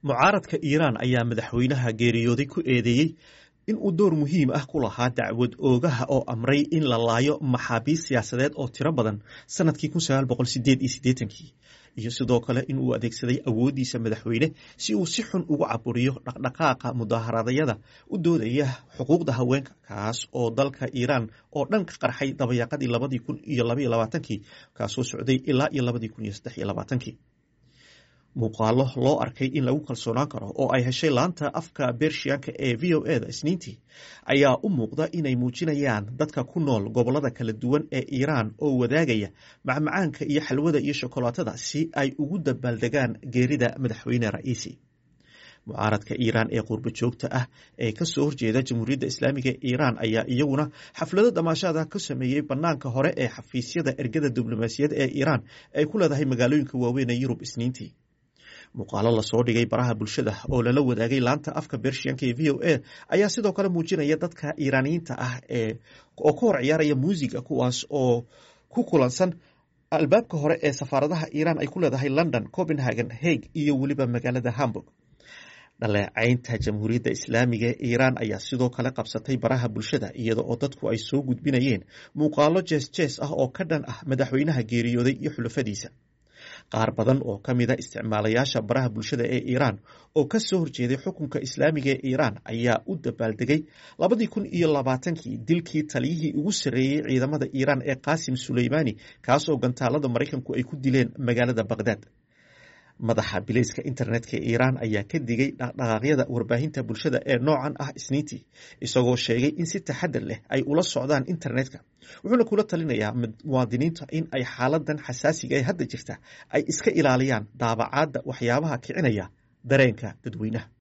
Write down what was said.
mucaaradka iiraan ayaa madaxweynaha geeriyooday ku eedeeyey in uu door muhiim ah ku lahaa dacwad oogaha oo amray in la laayo maxaabiist siyaasadeed oo tiro badan sanadkii kii iyo sidoo kale in uu adeegsaday awooddiisa madaxweyne si uu si xun ugu caburiyo dhaqdhaqaaqa mudaaharadayada u doodaya xuquuqda haweenka kaas oo dalka iiraan oo dhan ka qarxay dabayaaqadii labadii kun iyo labaiyo labaatankii kaasoo socday ilaa iyo labadii kun iyo saddex iyo labaatankii muuqaalo loo arkay in lagu kalsoonaan karo oo ay heshay laanta afka bershiyanka ee v o e da isniintii ayaa u muuqda inay muujinayaan dadka ku nool gobolada kala duwan ee iiraan oo wadaagaya macmacaanka iyo xalwada iyo shokolaatada si ay ugu dabaaldegaan geerida madaxweyne ra'iisi mucaaradka iiraan ee qurbo joogta ah ee kasoo horjeeda jamhuuriyadda islaamiga ee iiraan ayaa iyaguna xaflado damaashaada ka sameeyey banaanka hore ee xafiisyada ergada diblomaasiyadda ee iiraan ay ku leedahay magaalooyinka waaweyn ee yurub isniintii muuqaalo lasoo dhigay baraha bulshada oo lala wadaagay laanta afka bershiyanka ee v o a ayaa sidoo kale muujinaya dadka iiraaniyiinta ah ee oo ka hor ciyaaraya muusiga kuwaas oo ku kulansan albaabka hore ee safaaradaha iiraan ay ku leedahay london copenhagen hague iyo weliba magaalada hamburg dhaleecaynta jamhuuriyadda islaamiga ee iiraan ayaa sidoo kale qabsatay baraha bulshada iyada oo dadku ay soo gudbinayeen muuqaalo jees jees ah oo ka dhan ah madaxweynaha geeriyooday iyo xulafadiisa qaar badan oo ka mida isticmaalayaasha baraha bulshada ee iiraan oo ka soo horjeeday xukunka islaamiga ee iiraan ayaa u dabaaldegay labadii kun iyo labaatankii dilkii taliyihii ugu sarreeyey ciidamada iiraan ee qaasim suleymaani kaasoo gantaalada maraykanku ay ku dileen magaalada baqhdaad madaxa bilayska internetka ee iiraan ayaa ka digay dhaqdhaqaaqyada warbaahinta bulshada ee noocan ah isniintii isagoo sheegay in si taxadar leh ay ula socdaan internetka wuxuuna kula talinayaa muwaadiniinta in ay xaaladan xasaasiga ee hadda jirta ay iska ilaaliyaan daabacaadda waxyaabaha kicinaya dareenka dadweynaha